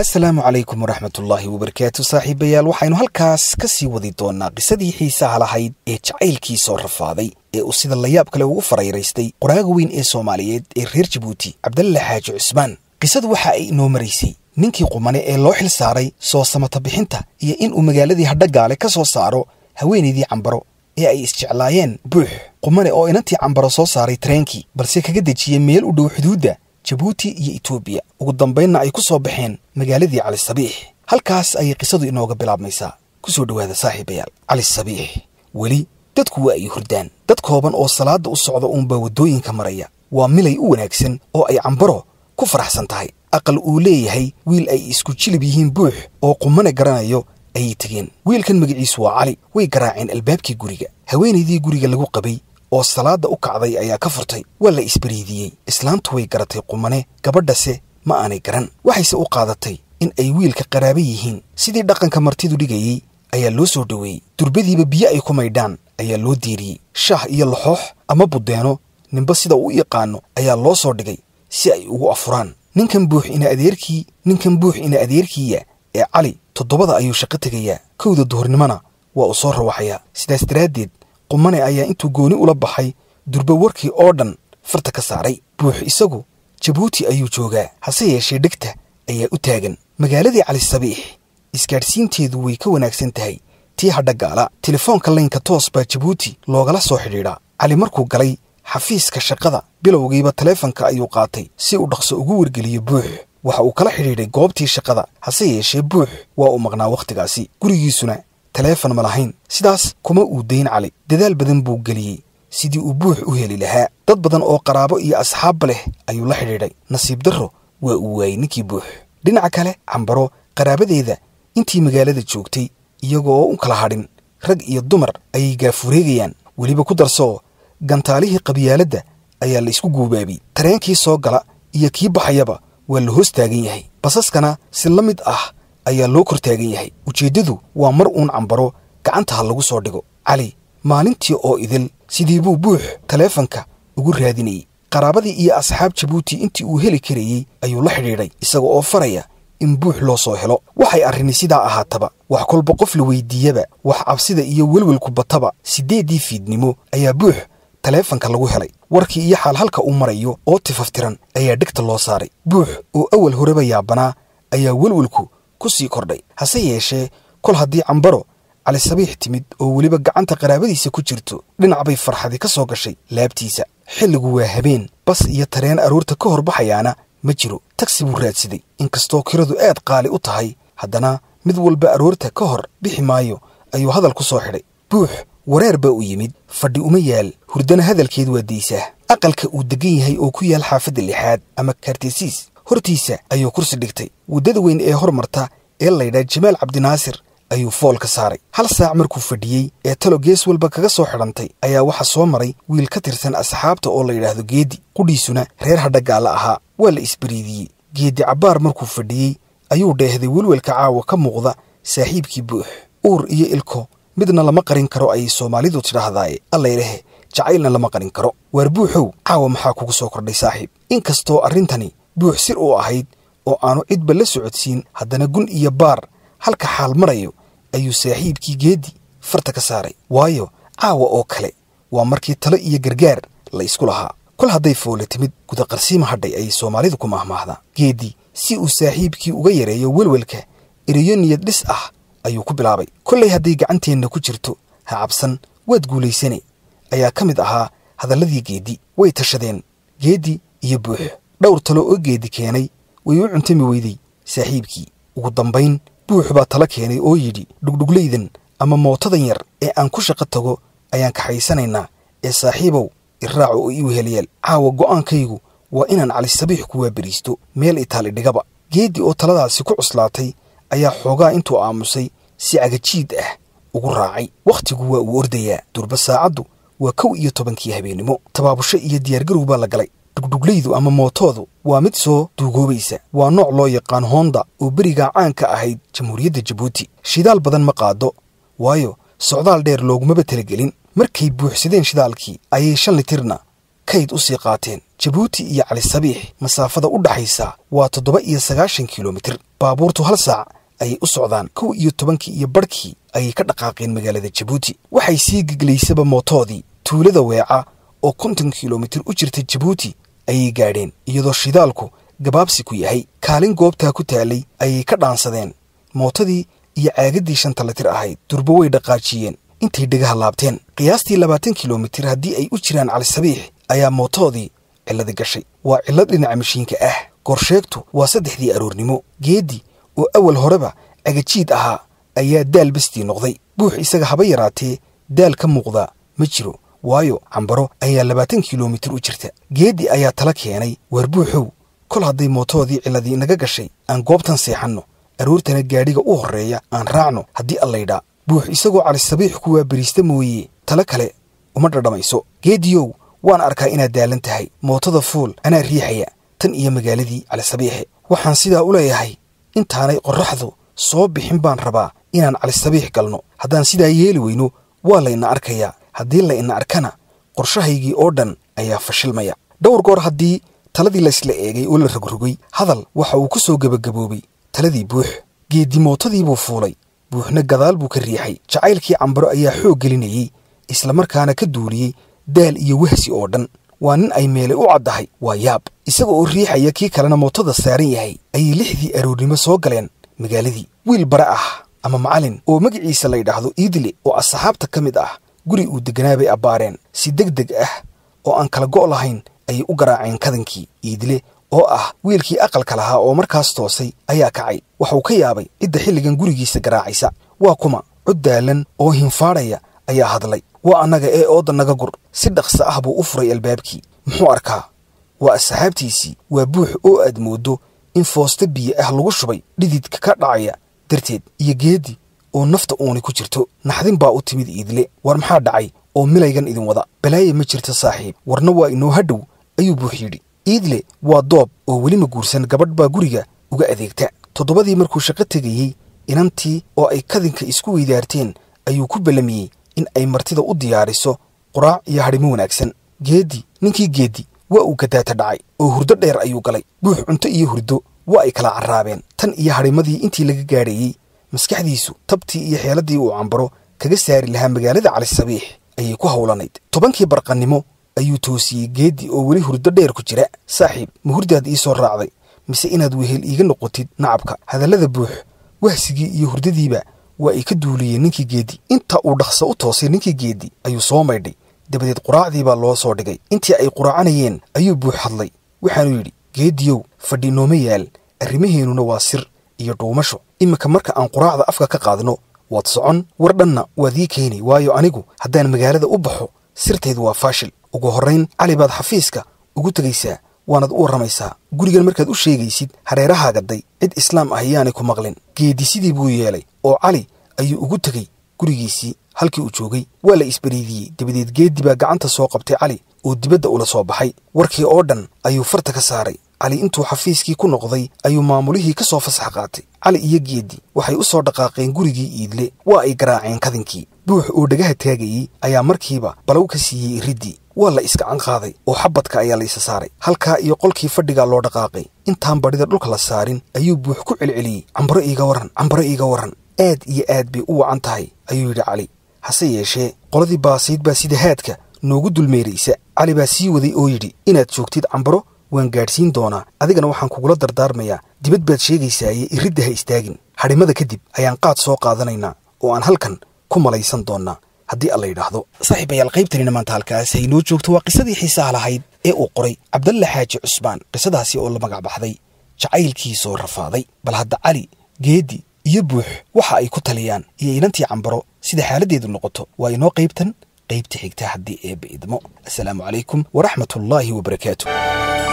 asalaamu calaykum waraxmatullaahi wabarakaatu saaxiibayaal waxaynu halkaas ka sii wadi doonnaa qisadii xiisaha lahayd ee jacaylkii soo rafaaday ee uu sida layaab kale ugu farayraystay qoraaga weyn ee soomaaliyeed ee reer jabuuti cabdalle xaaji cusmaan qisadu waxa ay inoo maraysay ninkii qumane ee loo xil saaray soo samata bixinta iyo in uu magaaladii hadhagaale ka soo saaro haweenaydii cambaro ee ay isjeclaayeen buux qumane oo inantii cambaro soo saaray tareenkii balse kaga dejiyey meel u dhow xuduudda jabuuti iyo etoobiya ugu dambaynna ay ku soo baxeen magaaladii cali sabiix halkaas ayay qisadu inooga bilaabmaysaa ku soo dhowaada saaxiibayaal cali sabiix weli dadku waa ay hurdaan dad kooban oo salaadda u socda uunbaa waddooyinka maraya waa milay u wanaagsan oo ay cambaro ku faraxsan tahay aqal uu leeyahay wiil ay isku jilib yihiin buux oo qumane garanayo ayay tegeen wiilkan magaciisu waa cali way garaaceen albaabkii guriga haweenaydii guriga lagu qabay oo salaadda u kacday ayaa ka furtay waa la isbariidiyey islaantu way garatay qumane gabadhase ma aanay garan waxayse u qaadatay in ay wiilka qaraaba yihiin sidii dhaqanka martidu dhigayey ayaa loo soo dhoweeyey durbadiiba biyo ay ku maydhaan ayaa loo diiriyey shaah iyo laxoox ama buddeeno ninba sida uu yaqaano ayaa loo soo dhigay si ay ugu afuraan ninkan buux ina adeerkii ninkan buux ina adeerkiiya ee cali toddobada ayuu shaqo tegayaa kowda duhurnimona waa uu soo rawaxayaa sidaas daraaddeed qumane ayaa intuu gooni ula baxay durba warkii oo dhan farta ka saaray buux isagu jabuuti ayuu joogaa hase yeeshee dhegta ayaa u taagan magaaladii cali sabiix isgaadhsiinteedu way ka wanaagsan tahay tii hadhagaala telefoonka laynka toos baa jabuuti loogala soo xidhiidhaa cali markuu galay xafiiska shaqada bilowgiiba taleefanka ayuu qaatay si uu dhaqso ugu wargeliyo buux waxa uu kala xidhiidhay goobtii shaqada hase yeeshee buux waa uu maqnaa wakhtigaasi gurigiisuna taleefon ma lahayn sidaas kuma uu dayn cali dadaal badan buu geliyey sidii uu buux u heli lahaa dad badan oo qaraabo iyo asxaabba leh ayuu la xidhiidhay nasiib darro waa uu waayey ninkii buux dhinaca kale cambaro qaraabadeeda intii magaalada joogtay iyagoo u kala hadhin rag iyo dumar ayay gaafureegayaan weliba ku darsoo gantaalihii qabyaaladda ayaa la isku guubaabiyey tareenkii soo gala iyo kii baxayaba waa la hoos taagan yahay basaskana si la mid ah ayaa loo kor taagan yahay ujeeddadu waa mar uun cambaro gacanta ha lagu soo dhigo cali maalintii oo idil sidii buu buux taleefanka ugu raadinayey qaraabadii iyo asxaab jabuuti intii uu heli karayey ayuu la xidhiidhay isaga oo faraya in buux loo soo helo waxay arrini sidaa ahaataba wax kolba qof la weydiiyaba wax cabsida iyo welwelku bataba siddeeddii fiidnimo ayaa buux taleefanka lagu helay warkii iyo xaal halka uu marayo oo tifaftiran ayaa dhegta loo saaray buux oo awal horeba yaabanaa ayaa welwelku ku sii kordhay hase yeeshee kol haddii cambaro cali sabiix timid oo weliba gacanta qaraabadiisa ku jirto dhinac bay farxadi ka soo gashay laabtiisa xilligu waa habeen bas iyo tareen aroorta ka hor baxayaana ma jiro tagsi buu raadsaday inkastoo kiradu aad qaali u tahay haddana mid walba aroorta ka hor bixi maayo ayuu hadal ku soo xidhay buux wareer baa u yimid fadhi uma yaal hurdana hadalkeed waa daysaa aqalka uu deggan yahay oo ku yaal xaafadda lixaad ama kaartesiis hortiisa ayuu kursi dhigtay waddada weyn ee hormarta ee laydhaa jamaal cabdinaasir ayuu fool ka saaray hal saac markuu fadhiyey ee talo gees walba kaga soo xidhantay ayaa waxaa soo maray wiil ka tirsan asxaabta oo la yidhaahdo geedi qudhiisuna reer hadhagaalla ahaa waa la isbariidiyey geedi cabbaar markuu fadhiyey ayuu dheehday welwelka caawa ka muuqda saaxiibkii buux uur iyo ilko midna lama qarin karo ayay soomaalidu tidhaahdaaye allaylehe jacaylna lama qarin karo waar buuxow caawa maxaa kugu soo kordhay saaxiib inkastoo arrintani buux sir u ahayd oo aanu cidba la socodsiin haddana gun iyo baar halka xaal marayo ayuu saaxiibkii geedi farta ka saaray waayo caawa oo kale waa markii talo iyo gargaar la isku lahaa kol hadday foole timid gudaqarsiima hadhay ayay soomaalidu ku mahmaahdaa geedi si uu saaxiibkii uga yareeyo welwelka ereyo niyad dhis ah ayuu ku bilaabay kollay hadday gacanteenna ku jirto ha cabsan waad guulaysane ayaa ka mid ahaa hadalladii geedi way tashadeen geedi iyo buux dhowr talo oo geedi keenay way u cuntami weyday saaxiibkii ugu dambayn buux baa talo keenay oo yidhi dhugdhuglaydan ama mootadan yar ee aan ku shaqo tago ayaan kaxaysanaynaa ee saaxiibow iraaco oo ii weheliyeel caawa go'aankaygu waa inaan cali sabiix ku waaberiisto meel itaali dhigaba geeddi oo taladaasi ku cuslaatay ayaa xoogaa intuu aamusay si cagajiid ah ugu raacay wakhtigu waa uu ordayaa durba saacaddu waa kow iyo tobankii habeennimo tabaabusho iyo diyaargarow baa la galay dhugdhuglaydu ama mootoodu waa mid soo duugoobaysa waa nooc loo yaqaan hoonda oo berigaa caanka ahayd jamhuuriyadda jabuuti shidaal badan ma qaado waayo socdaal dheer loogumaba talagelin markay buuxsadeen shidaalkii ayay shan litirna kayd u sii qaateen jabuuti iyo cali sabiix masaafada u dhaxaysa waa toddoba iyo sagaashan kilomitir baabuurtu hal saac ayay u socdaan kow iyo tobankii iyo barhkii ayay ka dhaqaaqeen magaalada jabuuti waxay sii geglaysaba mootoodii tuulada weeca oo konton kilomitir u jirta jabuuti ayay gaadheen iyadoo shidaalku gabaabsi ku yahay kaalin goobtaa ku taalay ayay ka dhaansadeen mootadii iyo caagaddii shanta litir ahayd durbo way dhaqaajiyeen intay dhegaha laabteen qiyaastii labaatan kilomitir haddii ay u jiraan cali sabiix ayaa mootoodii cilladi gashay waa cillad dhinaca mashiinka ah gorsheegtu waa saddexdii aroornimo geeddi oo awal horeba cagajiid ahaa ayaa daal bestii noqday buux isaga haba yaraatee daal ka muuqdaa ma jiro waayo cambaro ayaa labaatan kilomitir u jirta geeddi ayaa tala keenay waar buuxow kol hadday mootoodii cilladii naga gashay aan goobtan seexanno aroortana gaadhiga u horreeya aan raacno haddii allaydhaa buux isagoo cali sabiix kuwaa beriista mooye tale kale uma dhadhamayso geediyow waan arkaa inaad daalan tahay mootada fuul anaa riixaya tan iyo magaaladii cali sabiixe waxaan sidaa u leeyahay intaanay qorraxdu soo bixin baan rabaa inaan cali sabiix galno haddaan sidaa yeeli weyno waa layna arkayaa haddii layna arkana qorshahaygii oo dhan ayaa fashilmaya dhowr goor haddii taladii laysla eegay oo la rogrogay hadal waxa uu ku soo gebagaboobay taladii buux geeddi mootadii buu fuulay buuxna gadaal buu ka riixay jacaylkii cambaro ayaa xoog gelinayey islamarkaana ka duuliyey daal iyo wahsi oo dhan waa nin ay meelay u caddahay waa yaab isaga oo riixaya kii kalena mootada saaran yahay ayay lixdii aroornimo soo galeen magaaladii wiil bare ah ama macalin oo magaciisa la ydhaahdo iidle oo asxaabta ka mid ah guri uu deganaa bay abbaareen si deg deg ah oo aan kala go' lahayn ayay u garaaceen kadankii iidle oo ah wiilkii aqalka lahaa oo markaas toosay ayaa kacay waxuu ka yaabay cidda xilligan gurigiisa garaacaysa waa kuma cod daalan oo hinfaadhaya ayaa hadlay waa annaga ee ooda naga gur si dhaqsa ah buu u furay albaabkii muxuu arkaa waa asxaabtiisii waa buux oo aad mooddo in foosta biyo ah lagu shubay dhididka ka dhacaya darteed iyo geeddi oo nafta uuni ku jirto naxdin baa u timid iidle war maxaa dhacay oo milaygan idin wada balaaye ma jirto saaxiib warna waa inoo hadhow ayuu buux yidhi iidle waa doob oo welima guursan gabadh baa guriga uga adeegta toddobadii markuu shaqo tegayey inantii oo ay kadinka isku weydaarteen ayuu ku ballamiyey in ay martida u diyaariso quraac iyo hadhimo wanaagsan geeddi ninkii geeddi waa uu gadaata dhacay oo hurdo dheer ayuu galay buux cunto iyo hurdo waa ay kala carraabeen tan iyo hadhimadii intii laga gaadhayey maskaxdiisu tabtii iyo xeeladdii uu cambaro kaga saari lahaa magaalada cali sabiix ayay ku howlanayd tobankii barqannimo ayuu toosiyey geeddi oo weli hurdo dheer ku jira saaxiib ma hurdaad ii soo raacday mise inaad wehel iiga noqotid nacabka hadallada buux wahsigii iyo hurdadiiba waa ay ka duuliyeen ninkii geeddi inta uu dhaqso u toosay ninkii geeddi ayuu soo maydhay dabadeed quraacdii baa loo soo dhigay intii ay quraacanayeen ayuu buux hadlay waxaanuu yidhi geeddiyow fadhi nooma yaal arrimaheennuna waa sir iyo dhuumasho iminka marka aan quraacda afka ka qaadno waad socon war dhanna waad ii keeni waayo anigu haddaan magaalada u baxo sirtaydu waa faashil ugu horrayn cali baad xafiiska ugu tegaysaa waanad u warramaysaa gurigan markaad u sheegaysid hareerahaagaday cid islaam ah yaanay ku maqlin geeddi sidii buu yeelay oo cali ayuu ugu tegey gurigiisii halkii uu joogay waa la isbariidiyey dabadeed geeddi baa gacanta soo qabtay cali oo dibadda ula soo baxay warkii oo dhan ayuu farta ka saaray cali intuu xafiiskii ku noqday ayuu maamulihii ka soo fasax qaatay cali iyo geeddi waxay u soo dhaqaaqeen gurigii iidle waa ay garaaceen kadinkii buux oo dhagaha taagayey ayaa markiiba balow ka siiyey iriddii waa la iskacan qaaday oo xabadka ayaa la isa saaray halkaa iyo qolkii fadhigaa loo dhaqaaqay intaan badhida dhulka la saarin ayuu buux ku celceliyey cambaro iiga warran cambaro iiga warran aad iyo aad bay u wacan tahay ayuu yidhi cali hase yeeshee qoladii baasiid baa sida haadka noogu dulmeeraysa cali baa sii waday oo yidhi inaad joogtid cambaro waan gaadhsiin doonaa adigana waxaan kugula dardaarmayaa dibad baad sheegaysaaye iridda ha istaagin hadhimada kadib ayaan qaad soo qaadanaynaa oo aan halkan ku malaysan doonnaa haddii alla yidhaahdo saaxiibayaal qaybtanina maanta halkaas haynoo joogto waa qisadii xiisaha lahayd ee uu qoray cabdalle xaaji cusmaan qisadaasi oo la magac baxday jacaylkiisoo rafaaday bal hadda cali geeddi iyo buux waxa ay ku taliyaan iyo inantii cambaro sida xaaladdeedu noqoto waa inoo qaybtan qaybta xigta haddii eebba idmo assalaamu calaykum waraxmatullaahi wabarakaatu